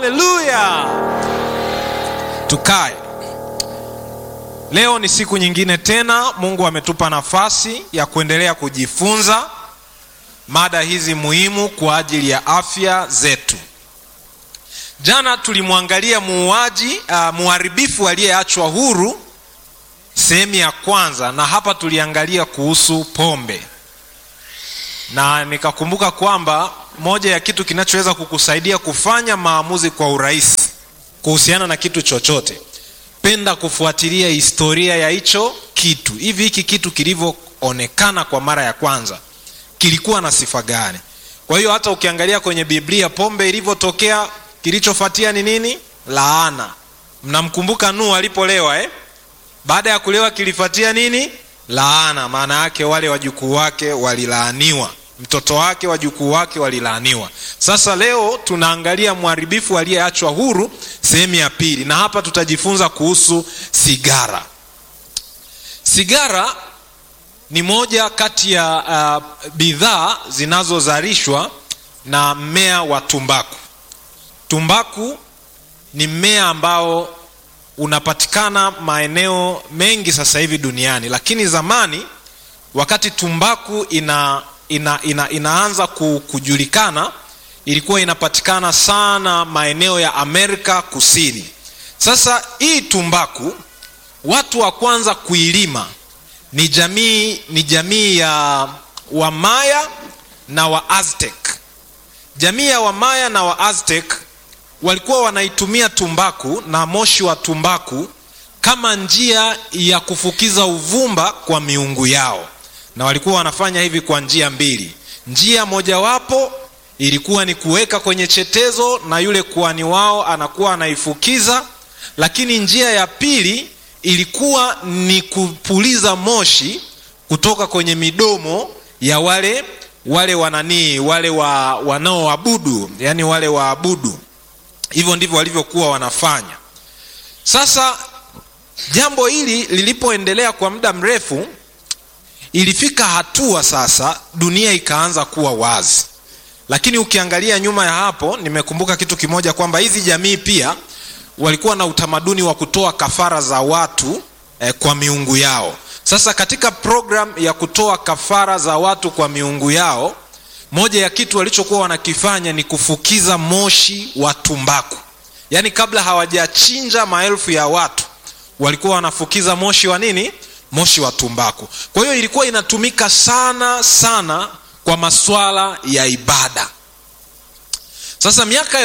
haleluya tukae leo ni siku nyingine tena mungu ametupa nafasi ya kuendelea kujifunza mada hizi muhimu kwa ajili ya afya zetu jana tulimwangalia muuaji uh, muharibifu aliyeachwa huru sehemu ya kwanza na hapa tuliangalia kuhusu pombe na nikakumbuka kwamba moja ya kitu kinachoweza kukusaidia kufanya maamuzi kwa urahisi kuhusiana na kitu chochote penda kufuatilia historia ya hicho kitu hivi hiki kitu kilivyoonekana kwa mara ya kwanza kilikuwa na sifa gani kwa hiyo hata ukiangalia kwenye biblia pombe ilivyotokea kilichofuatia ni nini laana mnamkumbuka nuhu alipolewa eh? baada ya kulewa kilifuatia nini laana maana yake wale wajukuu wake walilaaniwa mtoto wake wajukuu wake walilaaniwa sasa leo tunaangalia mharibifu aliyeachwa huru sehemu ya pili na hapa tutajifunza kuhusu sigara sigara ni moja kati ya uh, bidhaa zinazozalishwa na mmea wa tumbaku tumbaku ni mmea ambao unapatikana maeneo mengi sasa hivi duniani lakini zamani wakati tumbaku ina, ina, ina, inaanza kujulikana ilikuwa inapatikana sana maeneo ya amerika kusini sasa hii tumbaku watu wa kwanza kuilima ni jamii ni jamii ya wamaya na wa aztec jamii ya wamaya na wa aztec walikuwa wanaitumia tumbaku na moshi wa tumbaku kama njia ya kufukiza uvumba kwa miungu yao na walikuwa wanafanya hivi kwa njia mbili njia mojawapo ilikuwa ni kuweka kwenye chetezo na yule kuani wao anakuwa anaifukiza lakini njia ya pili ilikuwa ni kupuliza moshi kutoka kwenye midomo ya wale wale wananii wale wa, wanaoabudu yani wale waabudu hivyo ndivyo walivyokuwa wanafanya sasa jambo hili lilipoendelea kwa muda mrefu ilifika hatua sasa dunia ikaanza kuwa wazi lakini ukiangalia nyuma ya hapo nimekumbuka kitu kimoja kwamba hizi jamii pia walikuwa na utamaduni wa kutoa kafara za watu eh, kwa miungu yao sasa katika program ya kutoa kafara za watu kwa miungu yao moja ya kitu walichokuwa wanakifanya ni kufukiza moshi wa tumbaku yaani kabla hawajachinja maelfu ya watu walikuwa wanafukiza moshi wa nini moshi wa tumbaku kwa hiyo ilikuwa inatumika sana sana kwa maswala ya ibada sasa miaka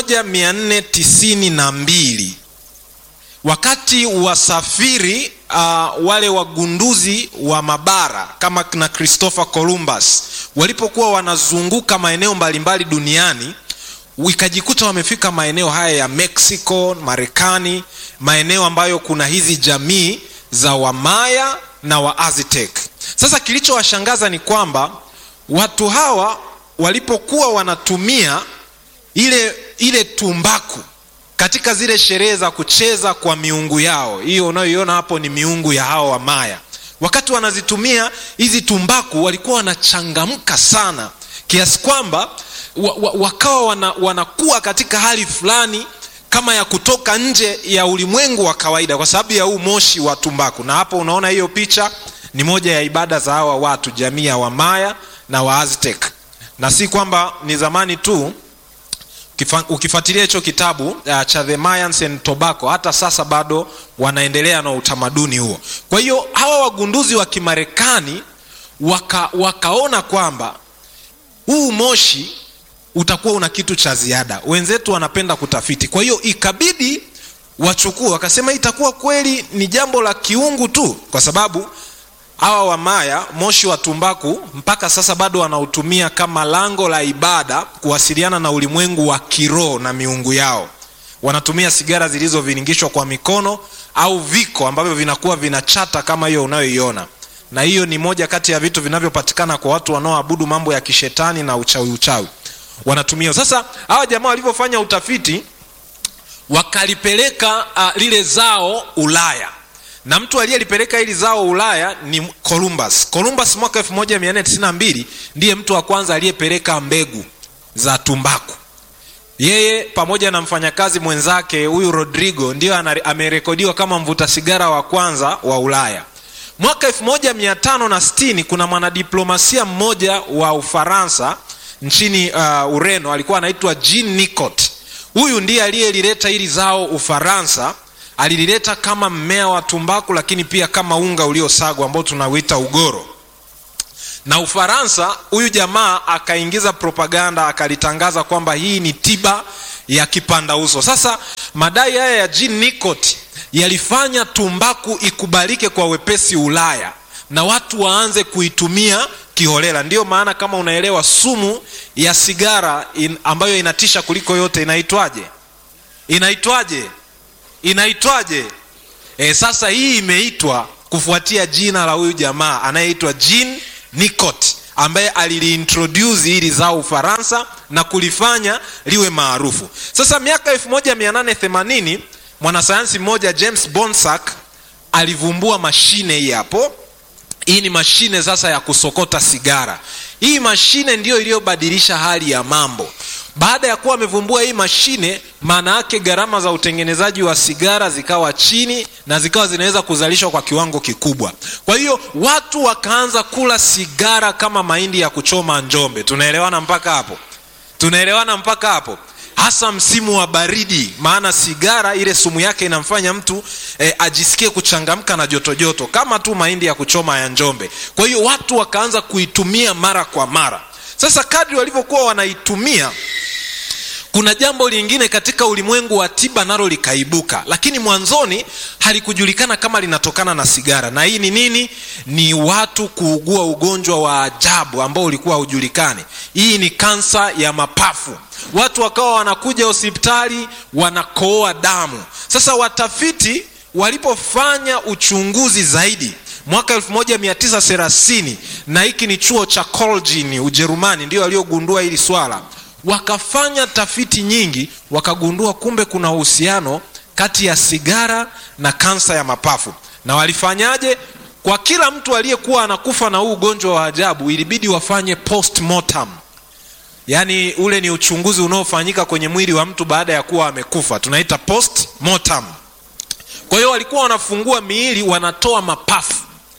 1492 wakati wasafiri uh, wale wagunduzi wa mabara kama na christopher columbus walipokuwa wanazunguka maeneo mbalimbali duniani ikajikuta wamefika maeneo haya ya mexico marekani maeneo ambayo kuna hizi jamii za wamaya na waaztec sasa kilichowashangaza ni kwamba watu hawa walipokuwa wanatumia ile ile tumbaku katika zile sherehe za kucheza kwa miungu yao hiyo unayoiona hapo ni miungu ya hao wamaya wakati wanazitumia hizi tumbaku walikuwa wanachangamka sana kiasi kwamba wa, wa, wakawa wana, wanakuwa katika hali fulani kama ya kutoka nje ya ulimwengu wa kawaida kwa sababu ya huu moshi wa tumbaku na hapo unaona hiyo picha ni moja ya ibada za hawa watu jamii ya wamaya na waaztec na si kwamba ni zamani tu ukifuatilia hicho kitabu uh, cha the mayans and tobacco hata sasa bado wanaendelea na utamaduni huo kwa hiyo hawa wagunduzi wa kimarekani waka, wakaona kwamba huu moshi utakuwa una kitu cha ziada wenzetu wanapenda kutafiti kwa hiyo ikabidi wachukue wakasema itakuwa kweli ni jambo la kiungu tu kwa sababu hawa wamaya moshi wa tumbaku mpaka sasa bado wanautumia kama lango la ibada kuwasiliana na ulimwengu wa kiroho na miungu yao wanatumia sigara zilizoviringishwa kwa mikono au viko ambavyo vinakuwa vinachata kama hiyo unayoiona na hiyo ni moja kati ya vitu vinavyopatikana kwa watu wanaoabudu mambo ya kishetani na uchawi uchawi wanatumia sasa hawa jamaa walivyofanya utafiti wakalipeleka uh, lile zao ulaya na mtu aliyelipeleka hili zao ulaya ni columbus columbus mwaka 1492 ndiye mtu wa kwanza aliyepeleka mbegu za tumbaku yeye pamoja na mfanyakazi mwenzake huyu rodrigo ndiyo amerekodiwa kama mvuta sigara wa kwanza wa ulaya mwaka 1560 kuna mwanadiplomasia mmoja wa ufaransa nchini uh, ureno alikuwa anaitwa jean nicot huyu ndiye aliyelileta hili zao ufaransa alilileta kama mmea wa tumbaku lakini pia kama unga uliosagwa ambao tunauita ugoro na ufaransa huyu jamaa akaingiza propaganda akalitangaza kwamba hii ni tiba ya kipanda uso sasa madai haya ya jean nicot yalifanya tumbaku ikubalike kwa wepesi ulaya na watu waanze kuitumia kiholela ndiyo maana kama unaelewa sumu ya sigara in, ambayo inatisha kuliko yote inaitwaje inaitwaje inaitwaje e, sasa hii imeitwa kufuatia jina la huyu jamaa anayeitwa jean nicot ambaye aliliintroduce hili zao ufaransa na kulifanya liwe maarufu sasa miaka 1880 mwanasayansi mmoja james bonsack alivumbua mashine hii hapo hii ni mashine sasa ya kusokota sigara hii mashine ndiyo iliyobadilisha hali ya mambo baada ya kuwa amevumbua hii mashine maana yake gharama za utengenezaji wa sigara zikawa chini na zikawa zinaweza kuzalishwa kwa kiwango kikubwa kwa hiyo watu wakaanza kula sigara kama mahindi ya kuchoma njombe tunaelewana mpaka hapo tunaelewana mpaka hapo hasa msimu wa baridi maana sigara ile sumu yake inamfanya mtu eh, ajisikie kuchangamka na jotojoto joto, kama tu mahindi ya kuchoma ya njombe kwa hiyo watu wakaanza kuitumia mara kwa mara sasa kadri walivyokuwa wanaitumia kuna jambo lingine katika ulimwengu wa tiba nalo likaibuka lakini mwanzoni halikujulikana kama linatokana na sigara na hii ni nini ni watu kuugua ugonjwa wa ajabu ambao ulikuwa haujulikani hii ni kansa ya mapafu watu wakawa wanakuja hospitali wanakooa damu sasa watafiti walipofanya uchunguzi zaidi mwaka 1930 na hiki ni chuo cha colgin ujerumani ndio waliogundua hili swala wakafanya tafiti nyingi wakagundua kumbe kuna uhusiano kati ya sigara na kansa ya mapafu na walifanyaje kwa kila mtu aliyekuwa anakufa na huu ugonjwa wa ajabu ilibidi wafanye postmortem yaani ule ni uchunguzi unaofanyika kwenye mwili wa mtu baada ya kuwa amekufa tunaita postmortem kwa hiyo walikuwa wanafungua miili wanatoa mapafu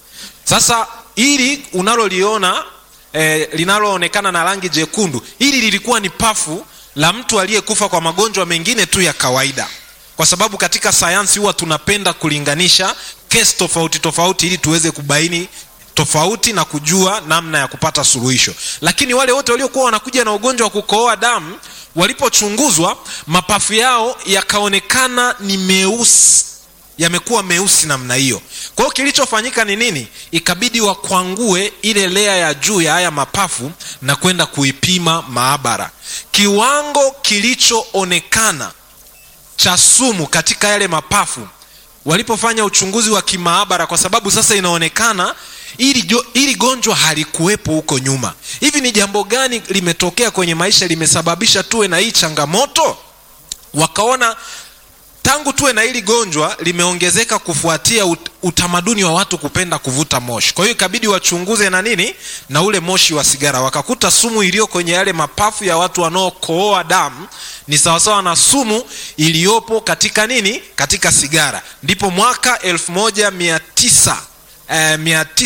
sasa hili unaloliona eh, linaloonekana na rangi jekundu hili lilikuwa ni pafu la mtu aliyekufa kwa magonjwa mengine tu ya kawaida kwa sababu katika sayansi huwa tunapenda kulinganisha kesi tofauti tofauti ili tuweze kubaini tofauti na kujua namna ya kupata suluhisho lakini wale wote waliokuwa wanakuja na ugonjwa wa kukooa damu walipochunguzwa mapafu yao yakaonekana ni meusi yamekuwa meusi namna hiyo kwa hiyo kilichofanyika ni nini ikabidi wakwangue ile lea ya juu ya haya mapafu na kwenda kuipima maabara kiwango kilichoonekana cha sumu katika yale mapafu walipofanya uchunguzi wa kimaabara kwa sababu sasa inaonekana ili, jo, ili gonjwa halikuwepo huko nyuma hivi ni jambo gani limetokea kwenye maisha limesababisha tuwe na hii changamoto wakaona tangu tuwe na hili gonjwa limeongezeka kufuatia ut, utamaduni wa watu kupenda kuvuta moshi kwa hiyo ikabidi wachunguze na nini na ule moshi wa sigara wakakuta sumu iliyo kwenye yale mapafu ya watu wanaokooa damu ni sawasawa na sumu iliyopo katika nini katika sigara ndipo mwaka 1900 eh,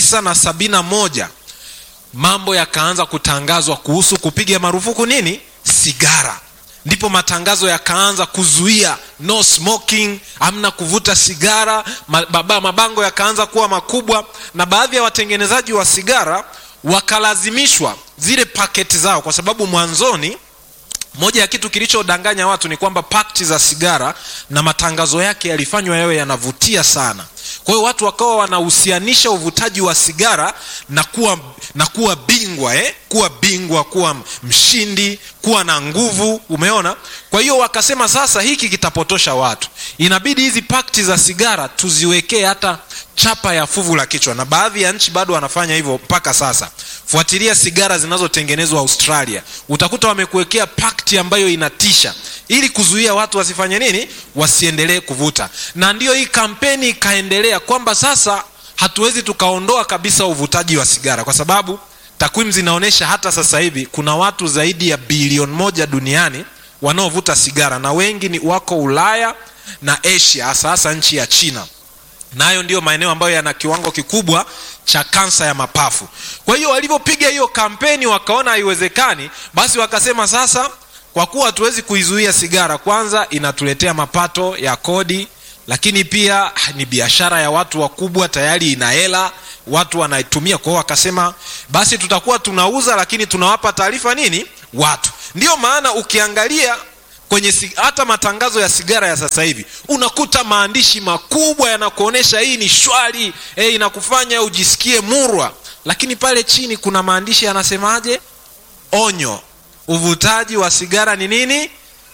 971 mambo yakaanza kutangazwa kuhusu kupiga marufuku nini sigara ndipo matangazo yakaanza kuzuia no smoking amna kuvuta sigara mababa, mabango yakaanza kuwa makubwa na baadhi ya watengenezaji wa sigara wakalazimishwa zile paketi zao kwa sababu mwanzoni moja ya kitu kilichodanganya watu ni kwamba pakti za sigara na matangazo yake yalifanywa yawe yanavutia sana kwa hiyo watu wakawa wanahusianisha uvutaji wa sigara na kuwa na kuwa bingwa eh? kuwa bingwa kuwa mshindi kuwa na nguvu umeona kwa hiyo wakasema sasa hiki kitapotosha watu inabidi hizi pakti za sigara tuziwekee hata chapa ya fuvu la kichwa na baadhi ya nchi bado wanafanya hivyo mpaka sasa fuatilia sigara zinazotengenezwa australia utakuta wamekuwekea pakti ambayo inatisha ili kuzuia watu wasifanye nini wasiendelee kuvuta na ndiyo hii kampeni ikaendelea kwamba sasa hatuwezi tukaondoa kabisa uvutaji wa sigara kwa sababu takwimu zinaonyesha hata sasa hivi kuna watu zaidi ya bilioni moja duniani wanaovuta sigara na wengi ni wako ulaya na asia hasa hasa nchi ya china nayo na ndiyo maeneo ambayo yana kiwango kikubwa cha kansa ya mapafu kwa hiyo walivyopiga hiyo kampeni wakaona haiwezekani basi wakasema sasa kwa kuwa hatuwezi kuizuia sigara kwanza inatuletea mapato ya kodi lakini pia ni biashara ya watu wakubwa tayari ina hela watu wanaitumia kwao wakasema basi tutakuwa tunauza lakini tunawapa taarifa nini watu ndiyo maana ukiangalia kwenye si, hata matangazo ya sigara ya sasa hivi unakuta maandishi makubwa yanakuonyesha hii ni shwari eh, inakufanya ujisikie murwa lakini pale chini kuna maandishi yanasemaje onyo uvutaji wa sigara ni nini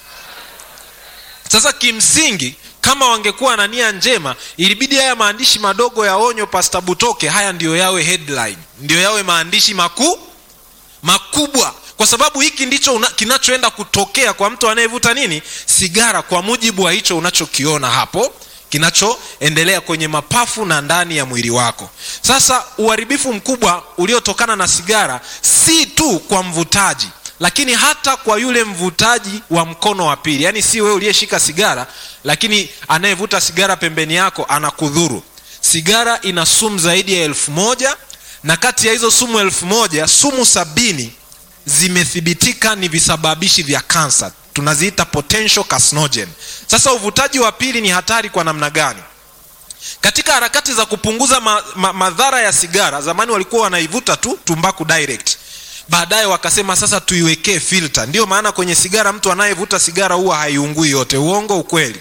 sasa kimsingi kama wangekuwa na nia njema ilibidi haya maandishi madogo ya onyo pasta butoke haya ndiyo yawe headline ndiyo yawe maandishi makuu makubwa kwa sababu hiki ndicho una, kinachoenda kutokea kwa mtu anayevuta nini sigara kwa mujibu wa hicho unachokiona hapo kinachoendelea kwenye mapafu na ndani ya mwili wako sasa uharibifu mkubwa uliotokana na sigara si tu kwa mvutaji lakini hata kwa yule mvutaji wa mkono wa pili yaani si wewe uliyeshika sigara lakini anayevuta sigara pembeni yako anakudhuru sigara ina sumu zaidi ya elfu moja na kati ya hizo sumu elfu moja sumu sabini zimethibitika ni visababishi vya kansa tunaziita potential carcinogen sasa uvutaji wa pili ni hatari kwa namna gani katika harakati za kupunguza ma, ma, madhara ya sigara zamani walikuwa wanaivuta tu tumbaku direct baadaye wakasema sasa tuiwekee filter ndiyo maana kwenye sigara mtu anayevuta sigara huwa haiungui yote uongo ukweli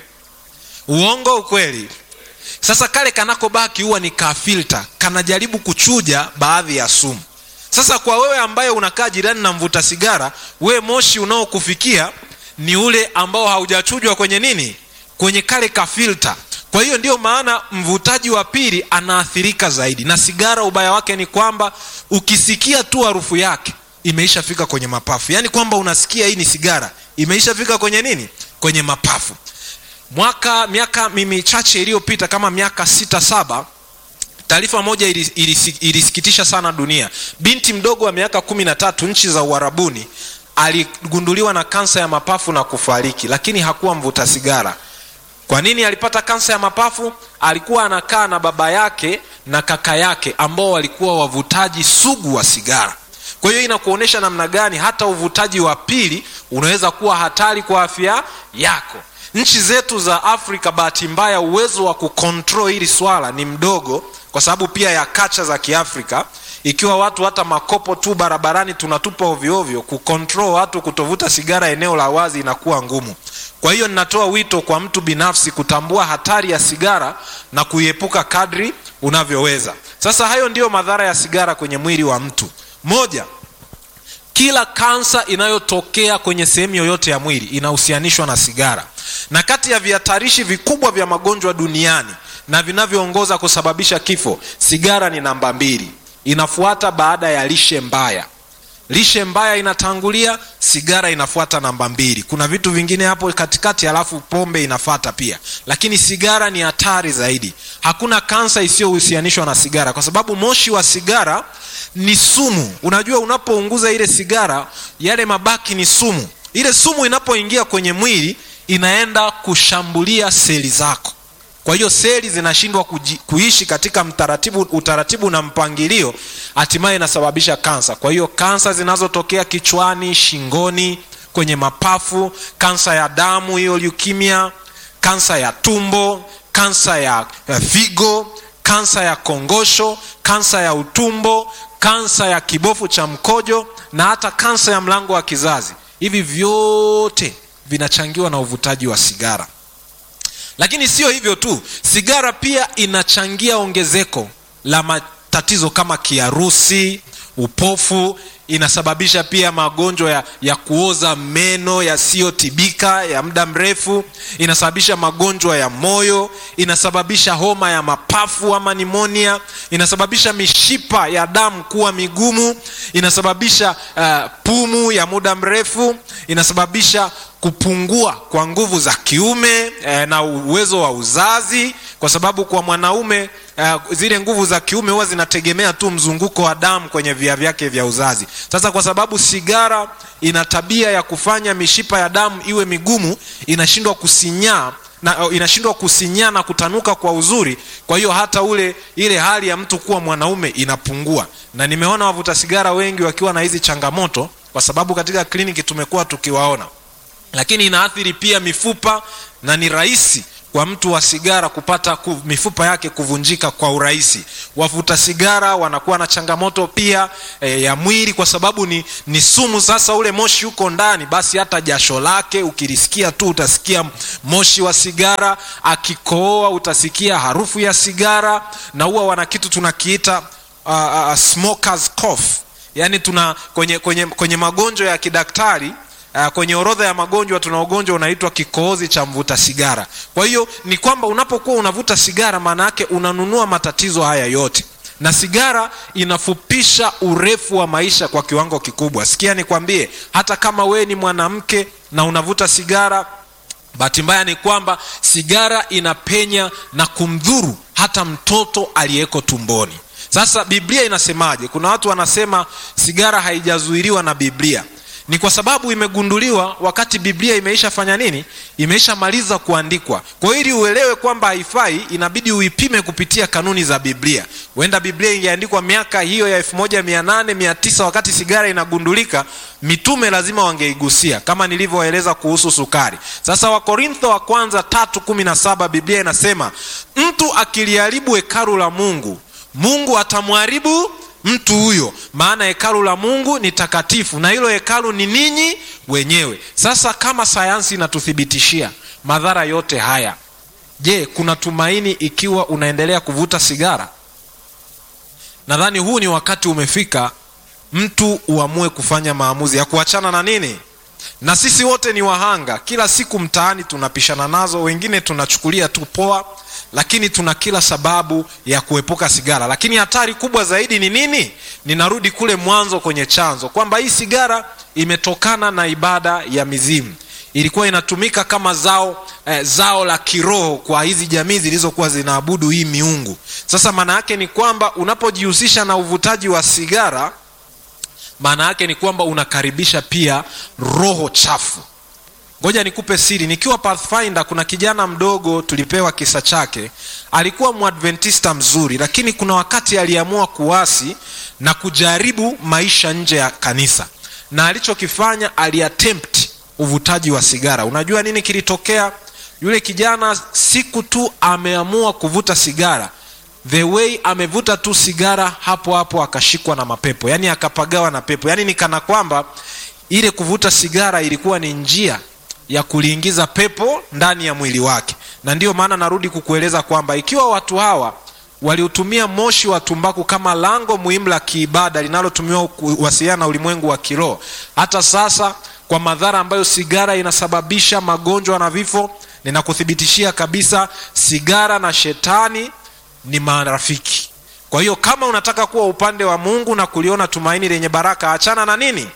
uongo ukweli sasa kale kanakobaki huwa ni kafilta kanajaribu kuchuja baadhi ya sumu sasa kwa wewe ambaye unakaa jirani na mvuta sigara wewe moshi unaokufikia ni ule ambao haujachujwa kwenye nini kwenye kale kafilta kwa hiyo ndiyo maana mvutaji wa pili anaathirika zaidi na sigara ubaya wake ni kwamba ukisikia tu harufu yake imeishafika kwenye mapafu yaani kwamba unasikia hii ni sigara imeishafika kwenye nini kwenye mapafu mwaka miaka michache iliyopita kama miaka sita saba taarifa moja ilis, ilis, ilisikitisha sana dunia binti mdogo wa miaka kumi na tatu nchi za uharabuni aligunduliwa na kansa ya mapafu na kufariki lakini hakuwa mvuta sigara kwa nini alipata kansa ya mapafu alikuwa anakaa na baba yake na kaka yake ambao walikuwa wavutaji sugu wa sigara kwa hiyo inakuonyesha namna gani hata uvutaji wa pili unaweza kuwa hatari kwa afya yako nchi zetu za afrika bahati mbaya uwezo wa kukontrol hili swala ni mdogo kwa sababu pia ya kacha za kiafrika ikiwa watu hata makopo tu barabarani tunatupa ovyoovyo kukontrol watu kutovuta sigara eneo la wazi inakuwa ngumu kwa hiyo ninatoa wito kwa mtu binafsi kutambua hatari ya sigara na kuiepuka kadri unavyoweza sasa hayo ndiyo madhara ya sigara kwenye mwili wa mtu moja kila kansa inayotokea kwenye sehemu yoyote ya mwili inahusianishwa na sigara na kati ya vihatarishi vikubwa vya magonjwa duniani na vinavyoongoza kusababisha kifo sigara ni namba mbili inafuata baada ya lishe mbaya lishe mbaya inatangulia sigara inafuata namba mbili kuna vitu vingine hapo katikati alafu pombe inafata pia lakini sigara ni hatari zaidi hakuna kansa isiyohusianishwa na sigara kwa sababu moshi wa sigara ni sumu unajua unapounguza ile sigara yale mabaki ni sumu ile sumu inapoingia kwenye mwili inaenda kushambulia seli zako kwa hiyo seli zinashindwa kuishi katika mtaratibu, utaratibu na mpangilio hatimaye inasababisha kansa kwa hiyo kansa zinazotokea kichwani shingoni kwenye mapafu kansa ya damu hiyo leukemia kansa ya tumbo kansa ya, ya figo kansa ya kongosho kansa ya utumbo kansa ya kibofu cha mkojo na hata kansa ya mlango wa kizazi hivi vyote vinachangiwa na uvutaji wa sigara lakini sio hivyo tu sigara pia inachangia ongezeko la matatizo kama kiharusi upofu inasababisha pia magonjwa ya, ya kuoza meno yasiyotibika ya muda mrefu inasababisha magonjwa ya moyo inasababisha homa ya mapafu ama nimonia inasababisha mishipa ya damu kuwa migumu inasababisha uh, pumu ya muda mrefu inasababisha kupungua kwa nguvu za kiume eh, na uwezo wa uzazi kwa sababu kwa mwanaume uh, zile nguvu za kiume huwa zinategemea tu mzunguko wa damu kwenye via vyake vya uzazi sasa kwa sababu sigara ina tabia ya kufanya mishipa ya damu iwe migumu inashindwa kusinyaa na uh, inashindwa kusinyaa na kutanuka kwa uzuri kwa hiyo hata ule ile hali ya mtu kuwa mwanaume inapungua na nimeona wavuta sigara wengi wakiwa na hizi changamoto kwa sababu katika kliniki tumekuwa tukiwaona lakini inaathiri pia mifupa na ni rahisi kwa mtu wa sigara kupata ku, mifupa yake kuvunjika kwa urahisi wavuta sigara wanakuwa na changamoto pia e, ya mwili kwa sababu ni, ni sumu sasa ule moshi uko ndani basi hata jasho lake ukilisikia tu utasikia moshi wa sigara akikooa utasikia harufu ya sigara na huwa wana kitu tunakiita uh, uh, smokers cough yaani tuna kwenye, kwenye, kwenye magonjwa ya kidaktari Uh, kwenye orodha ya magonjwa tuna ugonjwa unaitwa kikohozi cha mvuta sigara kwa hiyo ni kwamba unapokuwa unavuta sigara maana yake unanunua matatizo haya yote na sigara inafupisha urefu wa maisha kwa kiwango kikubwa sikia nikwambie hata kama wewe ni mwanamke na unavuta sigara bahati mbaya ni kwamba sigara inapenya na kumdhuru hata mtoto aliyeko tumboni sasa biblia inasemaje kuna watu wanasema sigara haijazuiliwa na biblia ni kwa sababu imegunduliwa wakati biblia imeishafanya nini imeishamaliza kuandikwa kwa hiyo ili uelewe kwamba haifai inabidi uipime kupitia kanuni za biblia huenda biblia ingeandikwa miaka hiyo ya 18 wakati sigara inagundulika mitume lazima wangeigusia kama nilivyoeleza kuhusu sukari sasa wakorintho wa kwanza 317 biblia inasema mtu akiliharibu hekalu la mungu mungu atamharibu mtu huyo maana hekalu la mungu ni takatifu na hilo hekalu ni ninyi wenyewe sasa kama sayansi inatuthibitishia madhara yote haya je kuna tumaini ikiwa unaendelea kuvuta sigara nadhani huu ni wakati umefika mtu uamue kufanya maamuzi ya kuachana na nini na sisi wote ni wahanga kila siku mtaani tunapishana nazo wengine tunachukulia tu poa lakini tuna kila sababu ya kuepuka sigara lakini hatari kubwa zaidi ni nini ninarudi kule mwanzo kwenye chanzo kwamba hii sigara imetokana na ibada ya mizimu ilikuwa inatumika kama zao eh, zao la kiroho kwa hizi jamii zilizokuwa zinaabudu hii miungu sasa maana yake ni kwamba unapojihusisha na uvutaji wa sigara maana yake ni kwamba unakaribisha pia roho chafu ngoja nikupe siri nikiwa pathfinder kuna kijana mdogo tulipewa kisa chake alikuwa mwadventista mzuri lakini kuna wakati aliamua kuasi na kujaribu maisha nje ya kanisa na alichokifanya aliattempt uvutaji wa sigara unajua nini kilitokea yule kijana siku tu ameamua kuvuta sigara the way amevuta tu sigara hapo hapo akashikwa na mapepo yaani akapagawa na pepo yaani ni kana kwamba ile kuvuta sigara ilikuwa ni njia ya kuliingiza pepo ndani ya mwili wake na ndiyo maana narudi kukueleza kwamba ikiwa watu hawa waliutumia moshi wa tumbaku kama lango muhimu la kiibada linalotumiwa kuwasiliana na ulimwengu wa kiroho hata sasa kwa madhara ambayo sigara inasababisha magonjwa na vifo ninakuthibitishia kabisa sigara na shetani ni marafiki kwa hiyo kama unataka kuwa upande wa mungu na kuliona tumaini lenye baraka achana na nini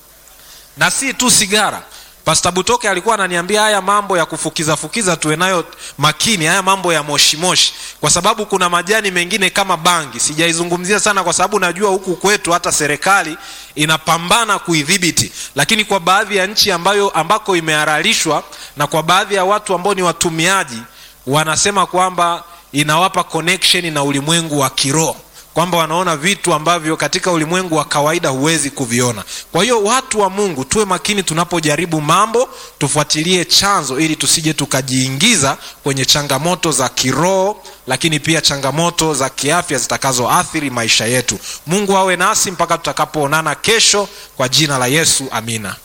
na si tu sigara pasta butoke alikuwa ananiambia haya mambo ya kufukiza fukiza tuwe nayo makini haya mambo ya moshi moshi kwa sababu kuna majani mengine kama bangi sijaizungumzia sana kwa sababu najua huku kwetu hata serikali inapambana kuidhibiti lakini kwa baadhi ya nchi ambayo ambako imehararishwa na kwa baadhi ya watu ambao ni watumiaji wanasema kwamba inawapa connection na ulimwengu wa kiroho kwamba wanaona vitu ambavyo katika ulimwengu wa kawaida huwezi kuviona kwa hiyo watu wa mungu tuwe makini tunapojaribu mambo tufuatilie chanzo ili tusije tukajiingiza kwenye changamoto za kiroho lakini pia changamoto za kiafya zitakazoathiri maisha yetu mungu awe nasi mpaka tutakapoonana kesho kwa jina la yesu amina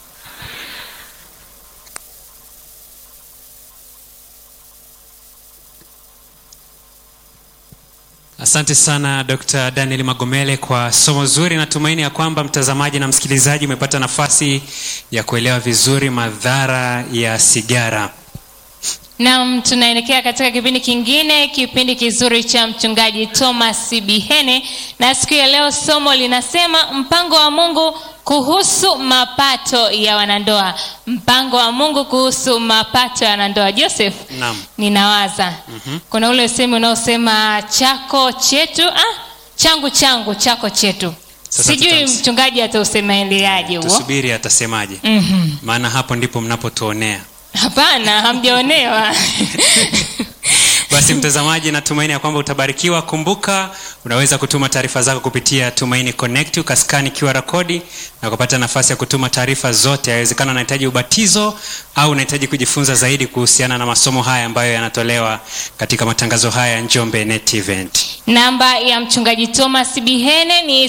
asante sana dr daniel magomele kwa somo zuri natumaini ya kwamba mtazamaji na msikilizaji umepata nafasi ya kuelewa vizuri madhara ya sigara nam tunaelekea katika kipindi kingine kipindi kizuri cha mchungaji thomas bihene na siku ya leo somo linasema mpango wa mungu kuhusu mapato ya wanandoa mpango wa mungu kuhusu mapato ya wanandoa joseph Naam. ninawaza mm-hmm. kuna ule usemi unaosema chako chetu ah, changu changu chako chetu Sasa sijui tutams- mchungaji atausemeliaje huo tusubiri atasemaje Mhm. maana hapo ndipo mnapotuonea hapana hamjaonewa basi mtazamaji natumaini ya kwamba utabarikiwa kumbuka unaweza kutuma taarifa zako kupitia tumaini connect ukaskani qr kodi na kupata nafasi ya kutuma taarifa zote yawezekana unahitaji ubatizo au unahitaji kujifunza zaidi kuhusiana na masomo haya ambayo yanatolewa katika matangazo haya ya njombe net event namba ya mchungaji thomas bihene ni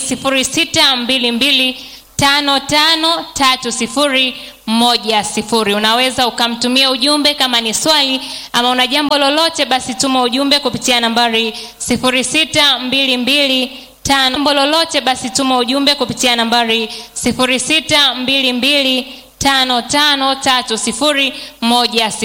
622553010 unaweza ukamtumia ujumbe kama ni swali ama una jambo lolote basi tuma ujumbe kupitia nambari 622 jambo lolote basi tuma ujumbe kupitia nambari 622 553010